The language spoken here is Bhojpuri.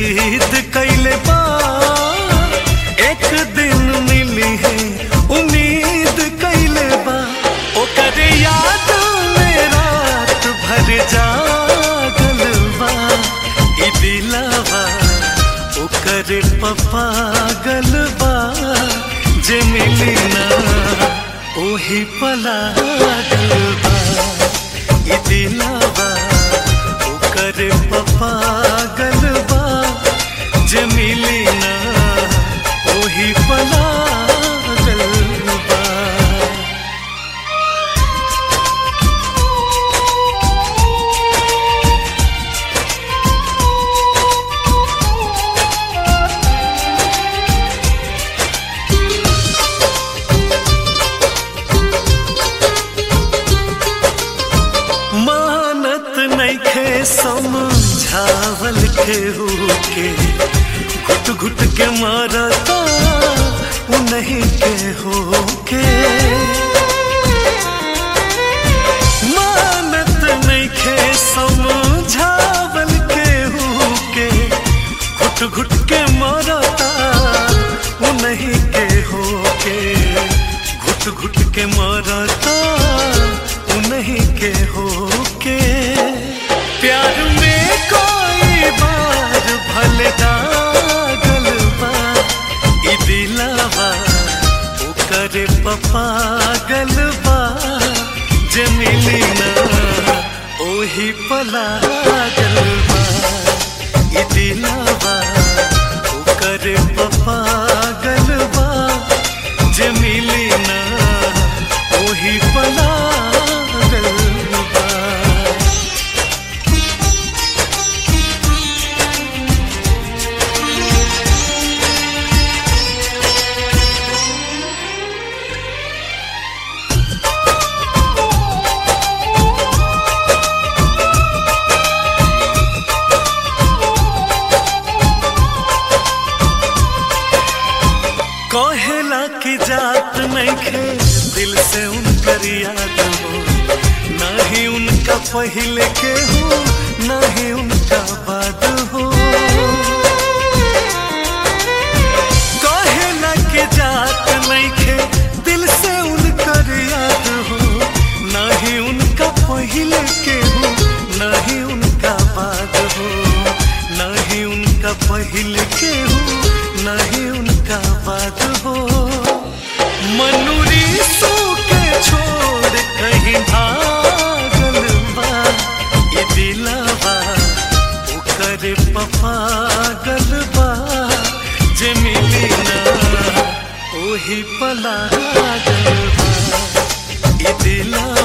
जिद कैले बा एक दिन मिली है उम्मीद कैले बा ओकर याद में रात भर जागल बा ई दिलवा ओकर पप्पा गलबा जे मिली ना ओही पला गलबा ई दिलवा ओकर पप्पा गलबा जे मिली ना ओही पला गलबा मानत नैखे समझावल केहू के घुट घुट के मारता उ नहीं केहू के मानत नैखे समझावल केहू के घुट घुट के मारता उ नहीं केहू के घुट घुट के मारता उ नहीं के हो के प्यार में कोई बार भले दागल बा ई दिलवा ओकर पप्पा गलबा जे मिली ना ओही पला गलबा ई दिलवा ओकर पप्पा गलबा जे मिली ना ओही पला गलबा कहेला की जात नैखे दिल से उनकर याद हो ना ही उनका पहले के हो ना ही उनका बाद हो कहेला की जात नैखे दिल से उनकर याद हो ना ही उनका पहले के हो ना ही उनका बाद हो ना ही उनका पहले के हो ना ही उनका बाद हो मनुरी सू के छोड़ कहीं भागल बा ये दिलवा ओकर पप्पा गलबा जे मिली ना ओही पला गलबा ये दिलवा